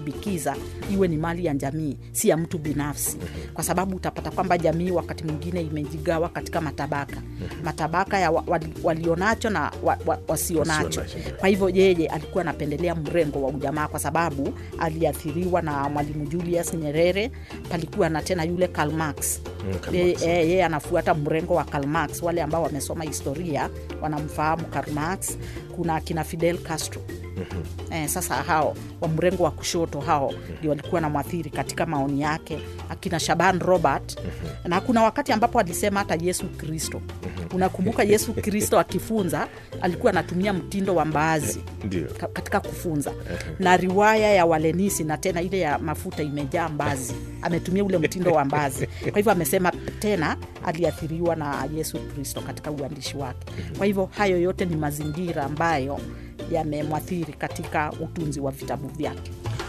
kuilimbikiza iwe ni mali ya jamii, si ya mtu binafsi, kwa sababu utapata kwamba jamii wakati mwingine imejigawa katika matabaka, matabaka ya wa- wali- walionacho na wa, wa, wasionacho. Wasionacho. Kwa hivyo yeye alikuwa anapendelea mrengo wa ujamaa kwa sababu aliathiriwa na Mwalimu Julius Nyerere. Palikuwa na tena yule Karl Marx Mm, Karl yeye Marx. eh, yeye anafuata mrengo wa Karl Marx. Wale ambao wamesoma historia wanamfahamu Karl Marx. Kuna akina Fidel Castro eh, sasa hao wa mrengo wa kushoto hao ndio walikuwa na mwathiri katika maoni yake, akina Shaban Robert na kuna wakati ambapo alisema hata Yesu Kristo. Unakumbuka Yesu Kristo akifunza alikuwa anatumia mtindo wa mbaazi Ndio. ka- katika kufunza na riwaya ya walenisi na tena ile ya mafuta imejaa mbazi ametumia ule mtindo wa mbazi kwa hivyo amesema tena aliathiriwa na yesu kristo katika uandishi wake kwa hivyo hayo yote ni mazingira ambayo yamemwathiri katika utunzi wa vitabu vyake